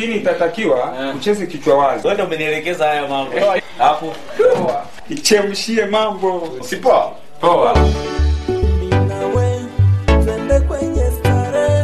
lakini itatakiwa ucheze kichwa wazi wewe ndio umenielekeza haya mambo hapo ichemshie mambo sipoa poa nawe twende kwenye starehe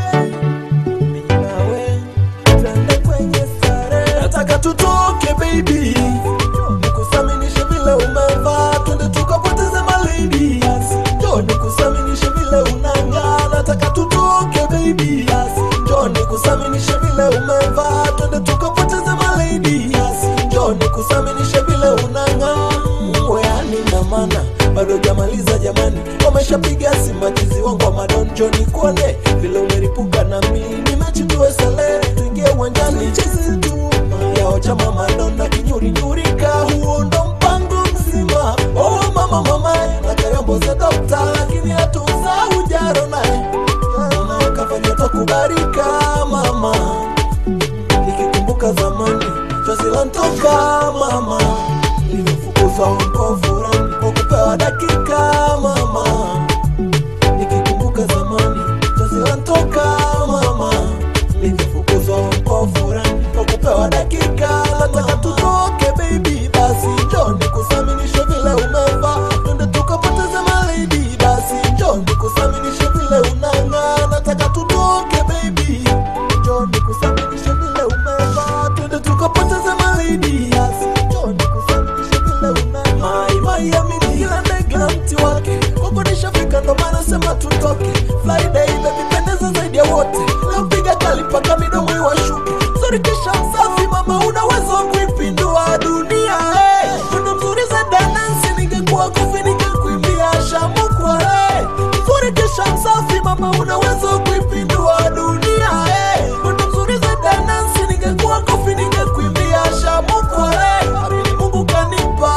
Mimi nawe twende kwenye starehe nataka tutoke baby nikusaminishe vile umevaa twende tukapoteze malady njo nikusaminishe vile unang'aa nataka tutoke baby njo nikusaminishe vile umevaa twende tukapoteze malady njo nikusaminishe vile unang'aa weani na mana bado jamaliza jamani wameshapiga simachizi wangu wa madonjo ni kuone vile umeripuka na mimi nimechitue sale tuingie uwanjani chezi tu yao chama madonda kinyurinyurika huo ndo mpango mzima oh mama mama na kayombo za dokta lakini hatuza ujaro naye kafanya takubarika mama nikikumbuka zamani chozi lantoka mama nilivyofukuzwa huko furani kwa kupewa dakika mama nikikumbuka zamani chozi lantoka mama nilivyofukuzwa huko furani kwa kupewa dakika nataka tutoke baby basi njo nikusaminishe vile umevaa twende tukapoteze malady basi njo nikusaminishe vile unang'aa nataka tutoke baby njo nikusaminishe vile umevaa twende tukapoteze malady basi njo nikusaminishe vile unang'aa mai mai amini kila ndege na mti wake kwako nishafika ndo maana sema tutoke friday baby pendeza zaidi ya wote leo piga kali mpaka midomo iwashuke sorry kisha msafi mama unaweza wa kuipindua dunia hey. Mwendo mzuri za danansi ningekuwa kofi ningekuimbia shamukwa hey. Mzuri kisha msafi mama unaweza wa kuipindua dunia hey. Mwendo mzuri za danansi ningekuwa kofi ningekuimbia shamukwa hey. Amini Mungu kanipa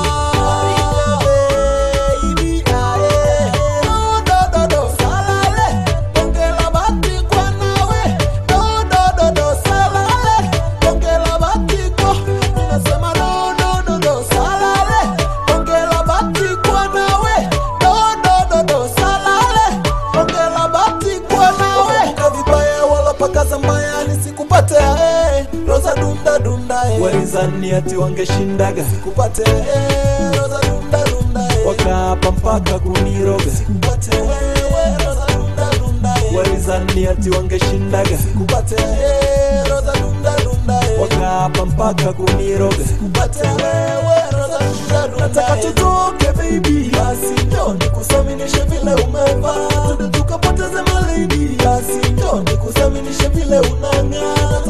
Baby, aye. Do, do, do, do, salale. Ongela bati kwa nawe. Do, do, do, do, salale. Ongela bati kwa. Ninasema do, do, do, do, salale. Ongela bati kwa nawe. Do, do, do, do, salale. Ongela bati kwa nawe. Wakumbuka vibaya wala pakaza mbaya nisikupate eh. Rosa dunda dunda eh. Walizani ati wangeshindaga sikupate eh. Rosa dunda dunda eh. Wakaapa mpaka kuniroga sikupate wewe Rosa dunda dunda eh. Walizani ati wangeshindaga sikupate eh. Rosa dunda dunda eh. Wakaapa mpaka kuniroga sikupate wewe Rosa dunda dunda Nataka tutoke baby basi njo nikusaminishe vile umevaa Twende tukapoteze malady basi njo nikusaminishe vile unang'aa